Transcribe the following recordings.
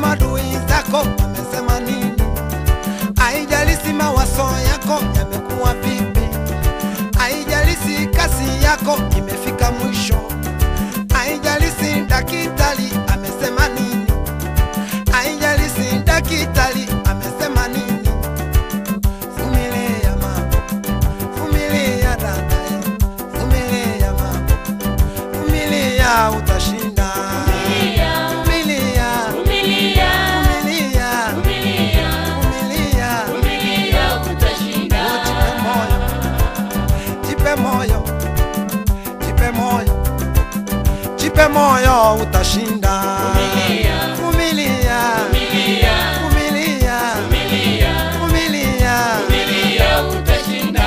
madui zako wamesema nini, haijalishi mawazo yako yamekuwa vipi, haijalishi kazi yako imefika mwisho, haijalishi daktari amesema nini, haijalishi daktari amesema nini. Vumilia mama, vumilia dada, vumilia mama, vumilia utashinda. Vumilia, Vumilia, vumilia, vumilia, vumilia, vumilia. vumilia utashinda. Jipe moyo, jipe moyo, jipe moyo, utashinda. Vumilia, Vumilia, vumilia, vumilia, vumilia, vumilia. vumilia utashinda.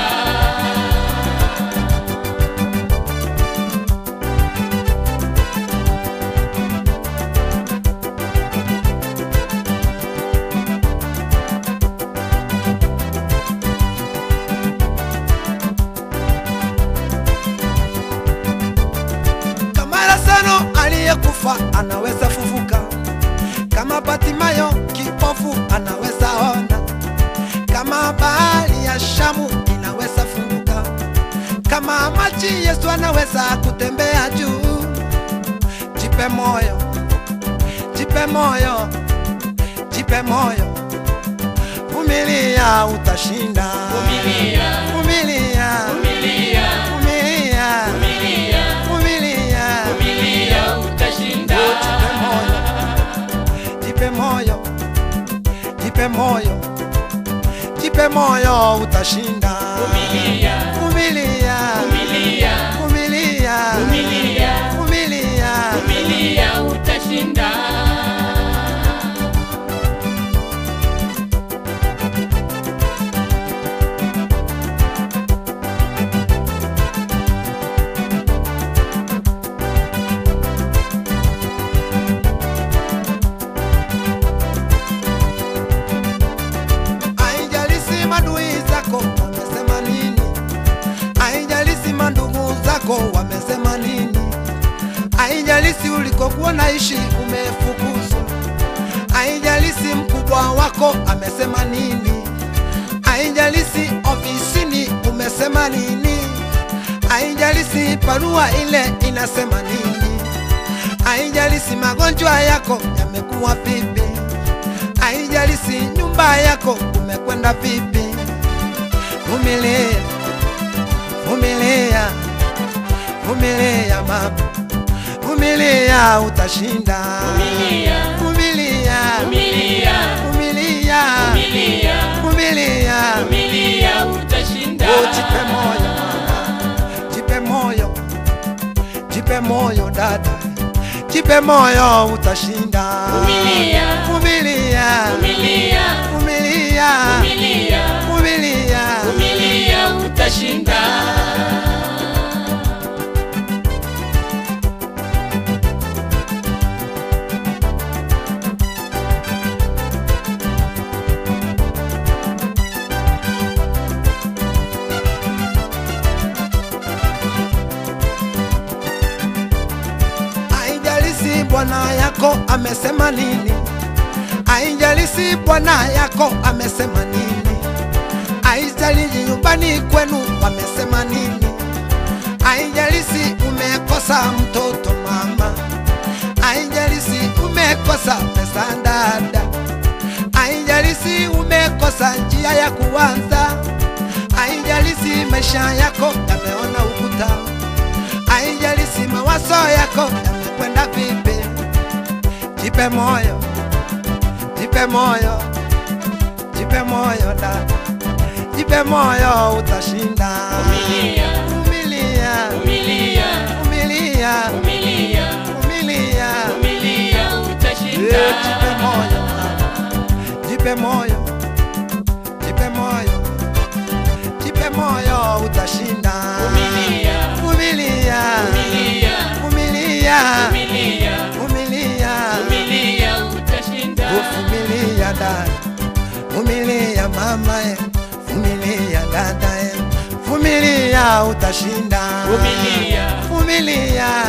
Kama Lazaro aliyekufa anaweza fufuka, kama Batimayo kipofu anaweza ona, kama bahari ya Shamu inaweza funguka, kama maji Yesu anaweza kutembea juu. Jipe moyo, jipe moyo, jipe moyo, vumilia, utashinda. Vumilia, Vumilia, vumilia, vumilia, vumilia, vumilia. vumilia utashinda. Jipe moyo, jipe moyo, jipe moyo, utashinda. Vumilia, Vumilia, vumilia, vumilia, vumilia, vumilia. vumilia utashinda. Haijalishi madui zako wamesema nini, haijalishi mandugu zako wamesema nini, haijalishi ulikokuwa naishi umefukuzwa, haijalishi mkubwa wako amesema nini, haijalishi ofisini umesema nini, haijalishi barua ile inasema nini, haijalishi magonjwa yako yamekuwa vipi haijalishi nyumba yako umekwenda vipi. Vumilia, vumilia, vumilia mama, vumilia, utashinda. Vumilia, Vumilia, vumilia, vumilia, vumilia, vumilia. vumilia utashinda. Oh, jipe moyo mama, jipe moyo, jipe moyo dada, jipe moyo, utashinda. Vumilia, vumilia, vumilia, vumilia, vumilia, vumilia. vumilia utashinda. Haijalishi bwana yako amesema nini, haijalishi bwana yako amesema nini, haijalishi nyumbani kwenu wamesema nini, haijalishi umekosa mtoto mama, haijalishi umekosa pesa dada, haijalishi umekosa njia ya kuanza, haijalishi maisha yako yameona ukuta haijalishi mawazo yako yamekwenda vipi, jipe moyo, jipe moyo, jipe moyo dada, jipe moyo, utashinda. Vumilia, Vumilia, vumilia, vumilia, vumilia, vumilia, vumilia utashinda. Eh, jipe moyo mama, jipe moyo, jipe moyo, jipe moyo, utashinda. Vumilia, Vumilia, vumilia, vumilia, vumilia, vumilia. vumilia utashinda. Vumilia dada, vumilia mama, eh, vumilia dada, eh, vumilia utashinda. Vumilia, vumilia,